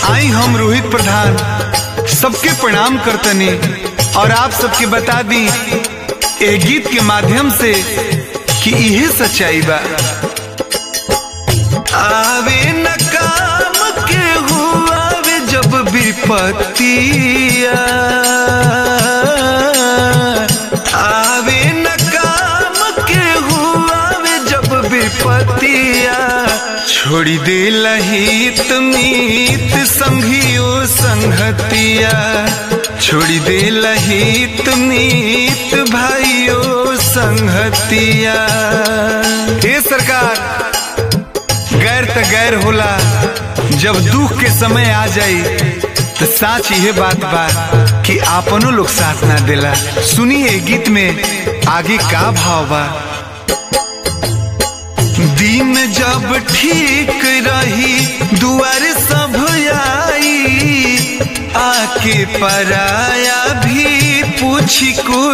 आई हम रोहित प्रधान सबके प्रणाम करतनी और आप सबके बता दी ए गीत के माध्यम से कि यह सच्चाई बा आवे न काम के हुआवे जब विपत्तिया आवे न काम के हुआवे जब विपत्तिया छोड़ी दे लहित मीत संघियो संगतिया छोड़ी दे लहित मीत भाइयो संगतिया हे सरकार गैर त गैर होला जब दुख के समय आ जाई तो साच यह बात बा कि आपनो लोग साथ ना देला सुनिए गीत में आगे का भाव बा दिन जब ठीक रही दुआर सब आई आके पराया भी पूछी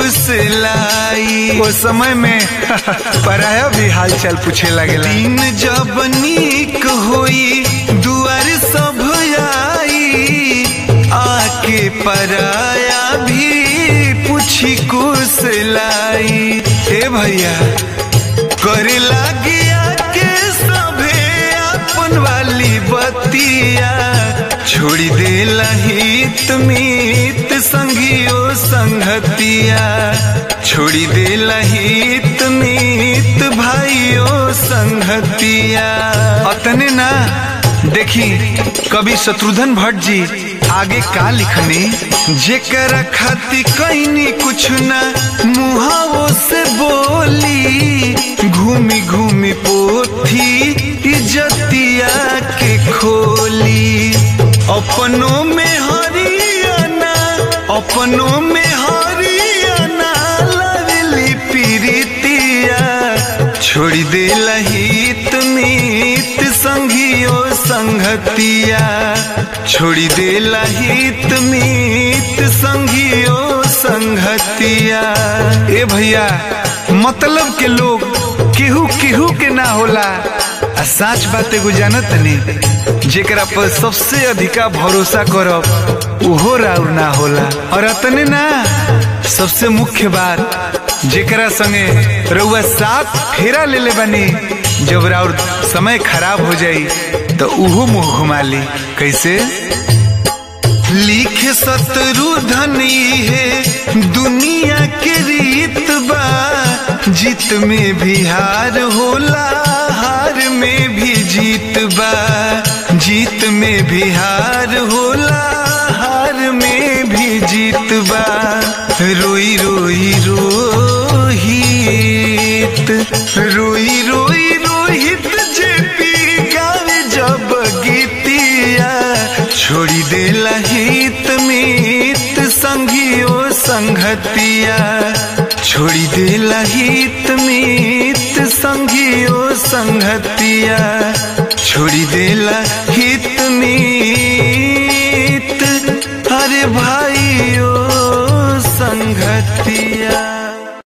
कुशलाई वो समय में पराया भी हालचाल पूछे लगे दिन जब नीक होई दुआर सब आई आके पराया भी पूछी कुशलाई हे भैया करे लागिया के सभे अपन वाली बतिया छोड़ी दे लहित मीत संगियो संगतिया छोड़ी दे लहित मीत भाइयो संगतिया अतने ना देखी कवि शत्रुघ्न भट्ट जी आगे का लिखनी जेकर खाती कैनी कुछ ना मुहावो से बोली घूमी घूमी पोथी इज्जतिया के खोली अपनों में हरियाणा अपनों में हरियाणा लवली पीरितिया छोड़ी दे लहित मीत संघियो संगतिया छोड़ी दे लहित मीत संघियो संगतिया ए भैया मतलब के लोग केहू केहू के ना होला आ साच बात एगो जानत नहीं जेकरा पर सबसे अधिका भरोसा करब उहो राउर ना होला और अतने ना सबसे मुख्य बात जेकरा संगे रउआ साथ फेरा ले ले बनी जब राउर समय खराब हो जाई तो उहो मुंह घुमा ली कैसे लिख शत्रु धनी है दुनिया के रीत बा जीत में भी हार होला हार में भी जीत बा जीत में भी हार होला हार में भी जीत बा रोई रोई रोहित रोई रोई रोहित जेपी गावे जब गीतिया छोड़ी दे लहित मीत संघियो संगतिया छोड़ी दे लहित मीत संघियो संगतिया छोड़ी दे लहित मीत